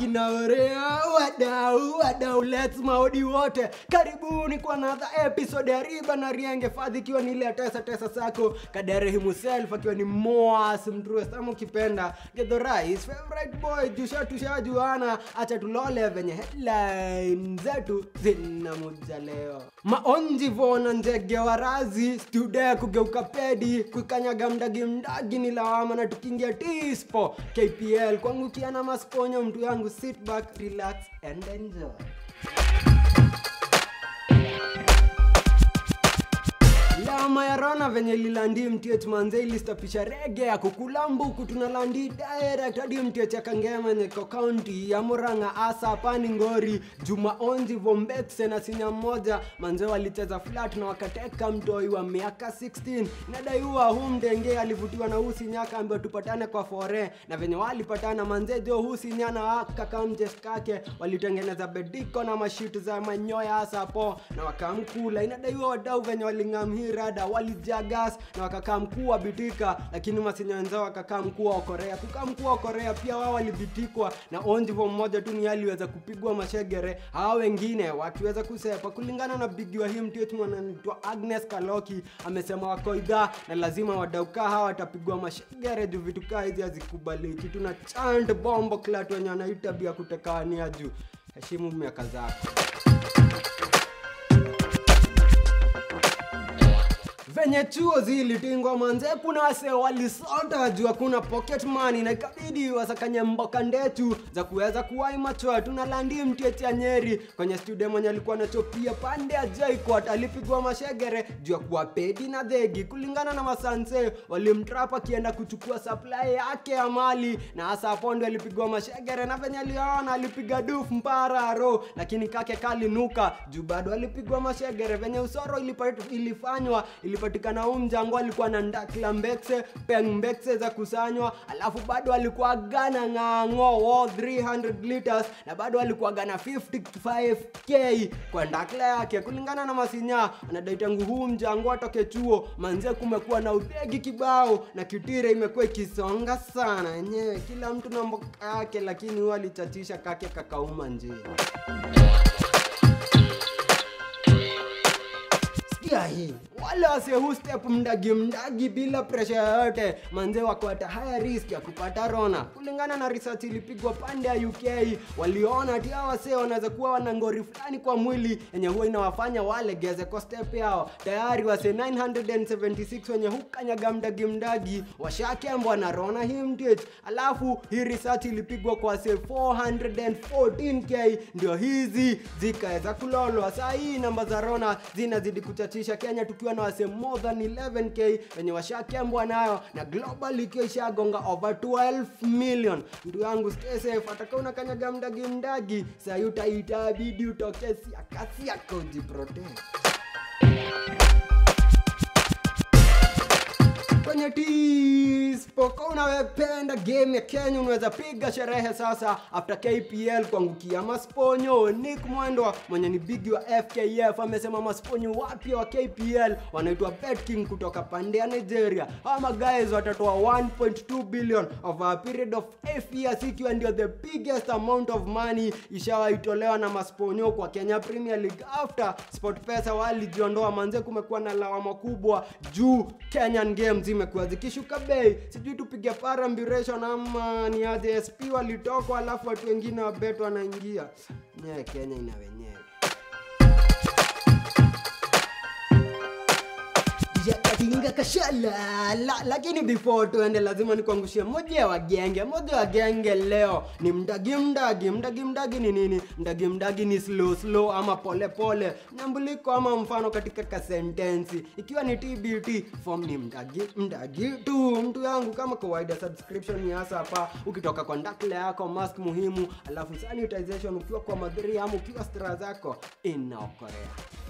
kinaorea wadau wadau lets maodi wote karibuni kwa another episode ya riba na rienge fadhi ikiwa ni ile ya tesa tesa sako kadere himself akiwa ni moas mtrues ama ukipenda gedhorais favorite boy jusha tushajuana acha tulole venye headline zetu zinamuja leo maonji vona njege warazi stude kugeuka pedi kukanyaga mdagi mdagi ni lawama na tukiingia tispo kpl kwangukia na masponyo mtu yangu sit back relax and enjoy lama ya rona venye lilandi mtiech manze ilistapisha rege ya kukula mbuku tunalandi direct hadi mtiech ya kangema nyeko kaunti ya muranga asa pani ngori juma onzi vombekse na sinya mmoja manze walicheza flat na wakateka mtoi wa miaka 16 inadaiwa hu mdenge alivutiwa na huu sinyaka ambayo tupatane kwa fore na venye walipatana manze jo huu sinya na kakamjes kake walitengeneza bediko na mashitu za manyoya hasa po na wakamkula inadaiwa wadau venye walingamhii rada walijagas na wakakaa mkuu wa bitika lakini masinya wenzao wakakaa mkuu wa korea kukaa mkuu wa korea pia wao walibitikwa na onjivo mmoja tu ni aliweza kupigwa mashegere hawa wengine wakiweza kusepa kulingana na bigi wa hii mtietu mwananaitwa agnes kaloki amesema wako idhaa na lazima wadaukaa hawa watapigwa mashegere juu vitu kaa hizi hazikubaliki tuna chant bombo klat wenye wanaita bia kutekawania juu heshimu miaka zako venye chuo zilitingwa manze kuna wase walisota juu hakuna pocket money na ikabidi wasakanye mboka ndetu za kuweza kuwai machoa tunalandi mtieti ya nyeri kwenye studio mwenye alikuwa anachopia pande ya jaikot alipigwa mashegere juu ya kuwa pedi na dhegi kulingana na masanse walimtrap akienda kuchukua supply yake ya mali na hasa pondo alipigwa mashegere na venye aliona alipiga duf mpararo lakini kake kalinuka juu bado alipigwa mashegere venye usoro ilipat, ilifanywa ilipatikana huu mjango alikuwa na ndakla mbekse peng mbekse za kusanywa alafu bado alikuwa gana ng'ang'o wo 300 liters na bado alikuwa gana 55k kwa ndakla yake kulingana na masinya anadai tangu huu mjango atoke chuo manze kumekuwa na udhegi kibao na kitire imekuwa ikisonga sana yenyewe kila mtu na mboka yake lakini huwa alichachisha kake kakauma njia sikia hii wale wasehu step mdagi mdagi bila presha yoyote manze wako at higher risk ya kupata rona kulingana na research ilipigwa pande ya uk waliona ati hawa wasee wanaweza kuwa wana ngori fulani kwa mwili yenye huwa inawafanya walegeze kwa step yao tayari wase 976 wenye hukanyaga mdagi mdagi washakembwa na rona hii mtich alafu hii research ilipigwa kwa wase 414k ndio hizi zikaweza kulolwa saa hii namba za rona zinazidi kuchachisha kenya tukiwa na wase more than 11k wenye washakembwa nayo na global ikiwa ishagonga over 12 million mtu yangu stay safe ataka unakanyaga mdagi mdagi sahi utaitabidi utoke siakasi yako ujiprotect kwenye tispoka unawependa game ya kenya unaweza piga sherehe sasa after kpl kuangukia masponyo nick mwendwa mwenye ni bigi wa fkf amesema masponyo wapya wa kpl wanaitwa betking kutoka pande ya nigeria hawa magays watatoa 1.2 billion of a period of 8 years ikiwa ndio the biggest amount of money ishawaitolewa na masponyo kwa kenya premier league after sport pesa walijiondoa manze kumekuwa na lawama kubwa juu kenyan games zimekuwa zikishuka bei sijui tupige parambiration ama ni aje sp walitokwa alafu watu wengine wabet wanaingia nyewe kenya ina wenyewe katinga kashala la, lakini before tuende lazima nikuangushie moja wa genge moja wa genge leo ni mdagi mdagi mdagi mdagi ni nini mdagi mdagi ni slow slow ama pole pole nyambuliko ama mfano katika kasentensi ikiwa ni tbt form ni mdagi mdagi tu mtu yangu kama kawaida subscription ni hasa hapa ukitoka kwa ndakle yako mask muhimu alafu sanitization ukiwa kwa madhiri ama ukiwa stra zako inaokorea